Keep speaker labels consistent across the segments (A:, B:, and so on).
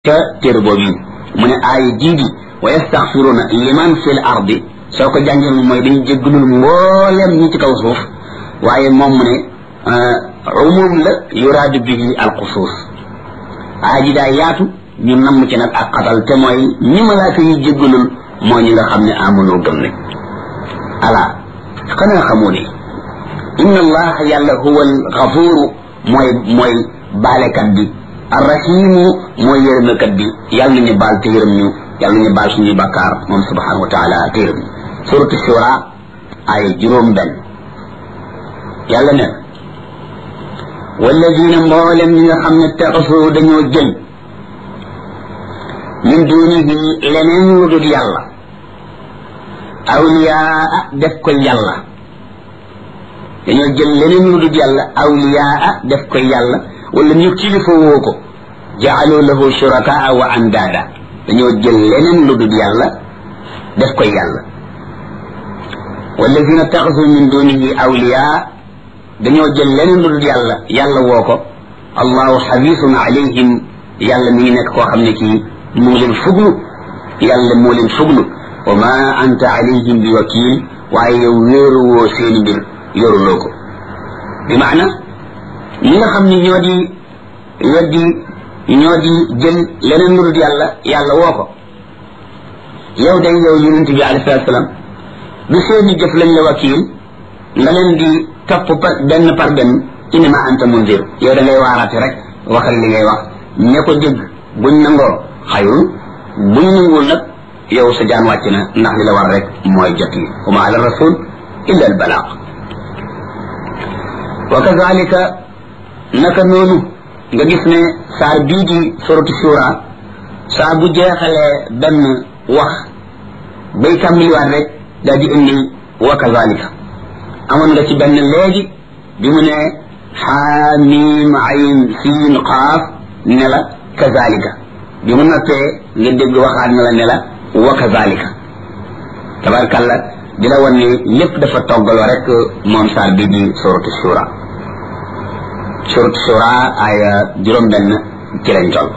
A: ca téere boobu yi mu ne aaya jii di wa yastaxfiruuna liman fil ardi soo ko jàngee moom mooy dañu jéggalul mbooleem ñi ci kaw suuf waaye moom mu ne umum la yuraadu bihi alxusuus aaya ji daa yaatu ñu namm ci nag ak xatal te mooy ñi malaaka yi jéggalul moo ñi nga xam ne amunoo gëm ne ala xanaa xamoo ne inna allaha yàlla huwa alxafuuru mooy mooy baalekat bi arrahimu mooy yërëmekat bi yàlla nañu baal te yërëm ñu yàlla nañu baal suñuy bakkaar moom subhanahu wa taala te yërëm ñu suratu shura ay juróom benn yàlla ne walladina mboolem ñi nga xam ne taxasu dañoo jël min dunihi leneen lu dul yàlla awliyaa def ko yàlla dañoo jël leneen lu dul yàlla awliyaa def ko yàlla wala ñu kilifa woo ko jaalu lahu shurakaa wa andaada dañoo jël leneen lu dul yàlla def koy yàlla walladina taxasu min dunihi awliyaa dañoo jël leneen lu dul yàlla yàlla woo ko allahu xabisun alayhim yàlla mi ngi nekk koo xam ne kii mu ngi leen fuglu yàlla moo leen fuglu wa ma anta alayhim bi wakil waaye yow wéeru woo seeni mbir yoruloo ko bi maana ñi nga xam ni ñoo di weddi ñoo di jël leneen lu dul yàlla yàlla woo ko yow day yow yonent bi alayhi salaatu salaam du seeni jëf lañ la wakiil nga leen di topp par benn par benn innama anta munzir yow da ngay waaraate rek waxal li ngay wax ña ko dégg buñ nangoo xayrun buñ nanguwul nag yow sa jaan wàcc na ndax li la war rek mooy jot yi wa ma ala rasul illa al balaaq wa kazalika naka noonu nga gis ne saar bii di suratu shura saa bu jeexalee benn wax bay tàmbaliwaat rek daal di indi wa kazalika amoon nga ci benn léegi bi mu ne xaamim ayn siin qaaf ne la kazalika bi mu noppee nga dégg waxaat ne la ne la wa kazalika tabarkalla di la wan ne lépp dafa toggaloo rek moom saar bii di suratu shura surat shura aya juróom benn ci lañ toll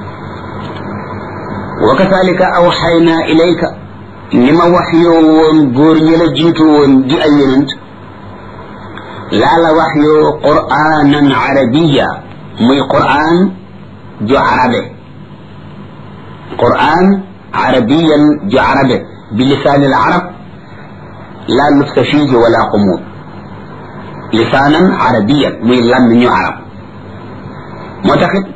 A: wa kasalika awxayna ilayka ni ma wax yoo woon góor ñi la jiitu woon di ay yonent laa la wax yoo qur'anan arabiya muy qur'an ju arabe qur'an arabiyan ju arabe bi lisaani al arab laa lubsa fiihi wala xumuud lisaanan arabiyan muy làmmiñu arab moo taxit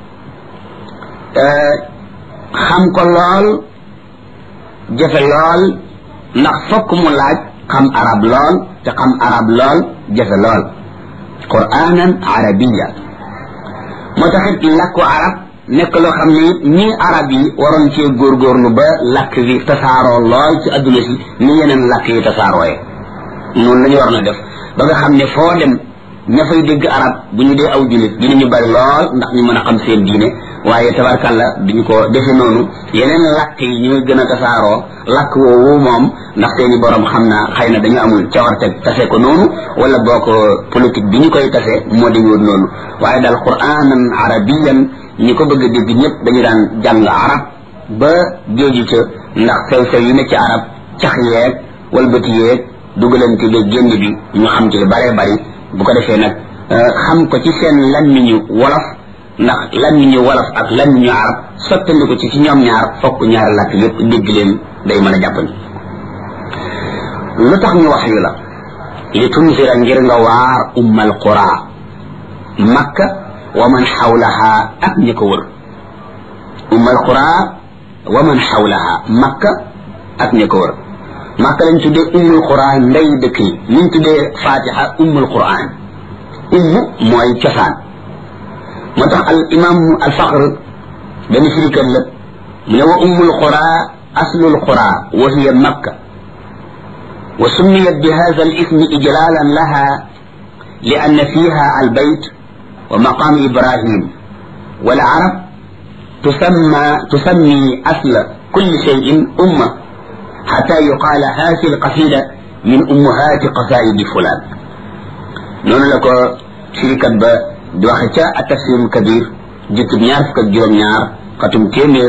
A: xam ko lool jafe lool ndax fokk mu laaj xam arab lool te xam arab lool jafe lool quraanan arabiya moo taxit làkku arab nekk loo xam ne it ñii arab yi waroon cee góorgóorlu ba làkk bi tasaaroo lool ci adduna si ni yeneen làkk yi tasaarooye noonu la ñu war na def ba nga xam ne foo dem ña fay dégg arab bu ñu dee aw jullit dinañu bari lool ndax ñu mën a xam seen diine waaye tabarkalla duñu ko defe noonu yeneen làkk yi ñooy gën a tasaaroo làkk woowu moom ndax seeni borom xam naa xëy na dañu amul cawarte tase ko noonu wala boo ko politique bi ñu koy tase moo di woon noonu waaye daal quraanan arabiyan ñi ko bëgg a dégg ñëpp dañu daan jàng arab ba géeju ca ndax sew sew yi ne ci arab cax yeeg walbati yeeg dugalante bi génn bi ñu xam ci lu bëree bëri bu ko defee nag xam ko ci seen lammiñu wolof ndax lammiñu wolof ak lammiñu arab sottandi ko ci ci ñoom ñaar fokk ñaari làkk yépp dégg leen day mën a jàppandi lu tax ñu wax yu la li tunzira ngir nga waar ummal qura makka wa man xawlaha ak ñi ko wër ummal qura wa man xawlaha makka ak ñi ko wër màkka lañ tuddee ummul quran ndey dëkk yi liñ tuddee fatiha ummul quran umm mooy cosaan moo tax al imam al faqr benn firikat la mu ne wa ummul qura aslul qura wa hiya makka wa summiyat bi hadha al ismi ijlalan laha li anna fiha al bayt wa maqam ibrahim wal arab tusamma tusammi asla kulli shay'in umma حتى يقال هذه القصيدة من أمهات قصائد فلان نون لكو شركة با دوخة التفسير الكبير جت نيار فك جروم نيار xatum téeméer